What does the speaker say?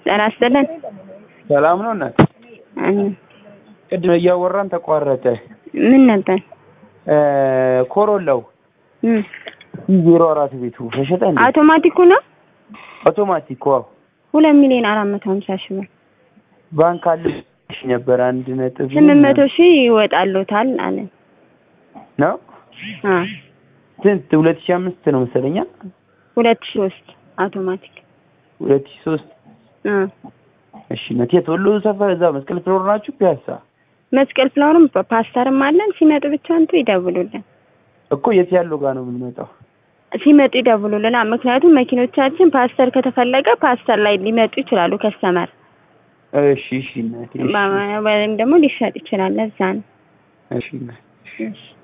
ጤና ይስጥልን። ሰላም ነው እናት? አሜን። ቅድም እያወራን ተቋረጠ። ምን ነበር? ኮሮላው እም ዜሮ አራት ቤቱ ተሸጠ እንዴ? አውቶማቲኩ ነው አውቶማቲክ ዋው። ሁለት ሚሊዮን አራት መቶ ሀምሳ ሺህ ብር ባንክ አለ ነበር አንድ ነጥብ ስምንት መቶ ሺህ ይወጣሉታል አለን። ነው አ ስንት ሁለት ሺህ አምስት ነው መሰለኛ ሁለት ሺህ ሶስት አውቶማቲክ ሁለት ሺህ ሶስት አ እሺ መቴ ወሎ ሰፈር እዛ መስቀል ፍሎር ናችሁ ፒያሳ መስቀል ፍላወርም ፓስተርም አለን። ሲመጡ ብቻ እንቱ ይደውሉልን። እኮ የት ያለው ጋር ነው የምንመጣው ሲመጡ ይደውሉልና ምክንያቱም መኪኖቻችን ፓስተር ከተፈለገ ፓስተር ላይ ሊመጡ ይችላሉ። ከስተመር እሺ እሺ እናቴ እሺ ወይም ደግሞ ሊሸጥ ይችላል። ለዛ ነው። እሺ እናቴ እሺ